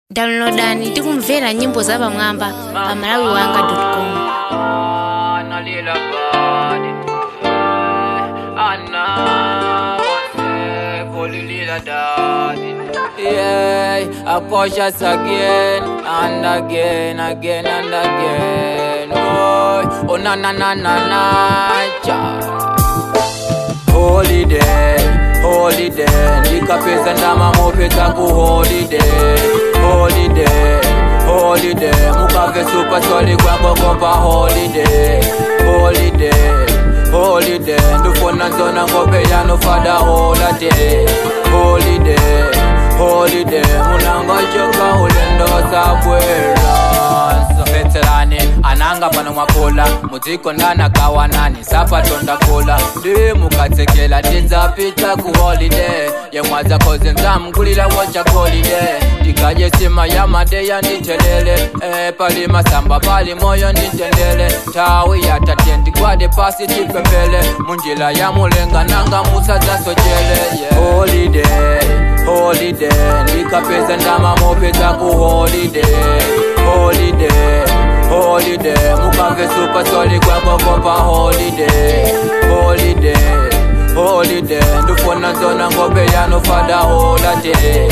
downloadani tikumvera nyimbo za pamwamba pa malawi wanga com Anna lilla body Anna wase Holy lilla daddy Yeah, I push us again and again, again and again. Oh, oh na na na na na, cha. holiday holiday ndikapedza ndama mopedza kuholiday holiday holiday mukabve supasoli kwangokopa holiday holiday holiday ndifuna nzona ngope yanofada holiday holiday holiday munangochoka ulendo sabwera veterani ananga pano mwakula mudziko ndanakawanani sapatonda kula ndi mukatsekela tidzapita ku holiday yemwadza koze nzamgulira wocha holiday tikaje sima ya madeya nditelele e, pali masamba pali moyo nditendele tawi yatatye ndigwade pasi tipepele munjila ya mulenga nanga musadzasochele yeah. holiday holiday ndikapeza ndama mopedza ku holiday holiday holiday mukave super soli kwakokopa holiday holiday holiday ndifuna nzona ngobe yanofada holiday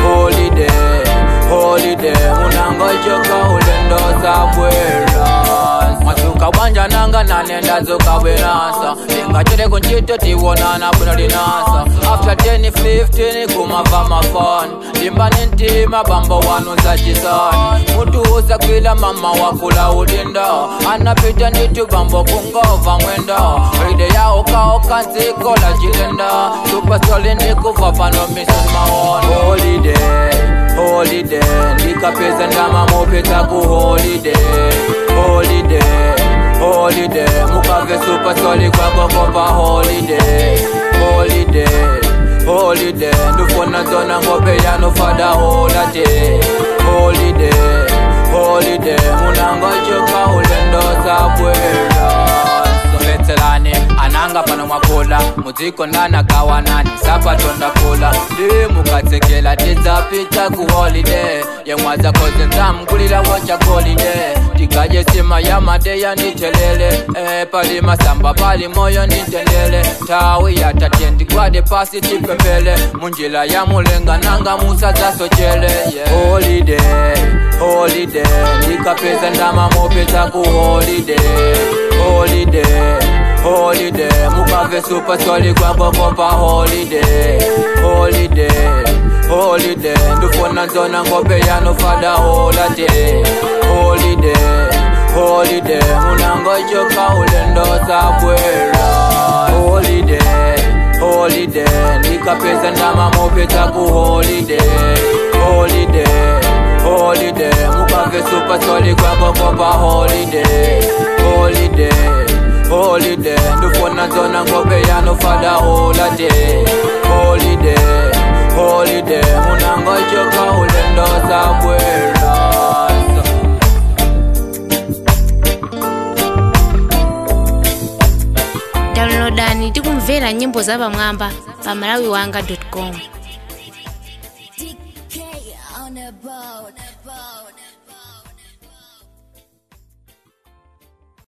holiday holiday munangochoka ulendo sabwera masuka bwanja nanga nanenda zokabwenasa ingachere kunchito tiwonana bwino linasa after 10 15 kumava mafon limbani ntima bambo wanu zachisani mutu usakwila mama wakula ulinda anapita nditu bambo kungova mwenda ide yaokaoka nziko la chilenda supasoli ndikuva pano misoni maoni holiday holiday ndikapeza ndama mopedza ku holiday holiday holiday mukave supasoli kwakokopa holiday holiday holiday ndifuna nzona ngope yanofada holiday holiday holiday munangochoka ulendo sabwera veterani ananga pano mwakula mudziko ndanakawanani sapatonda kula ndi mukatsekela tidzapita ku holiday yemwadza koze nzamgulira wocha holiday tikaje sima ya madeya nditelele e, pali masamba pali moyo nditendele tawi yatatye ndigwade pasi tipepele munjila ya mulenga nanga musadzasochele yeah. holiday holiday ndikapeza ndama mopedza ku holiday holiday holiday mukave supasoli kwakokopa holiday holiday holiday ndifuna nzona ngope yanofada holiday holiday holiday munangochoka ulendo sabwera holiday holiday ndikapeza ndama mopedza ku holiday holiday holiday mukave supasoli kwakokopa holiday holiday holiday ndifuna nzona ngobe yanofada holiday holiday holiday munangochoka ulendo sabwera downloadani tikumvera nyimbo za pamwamba pa malawi wanga com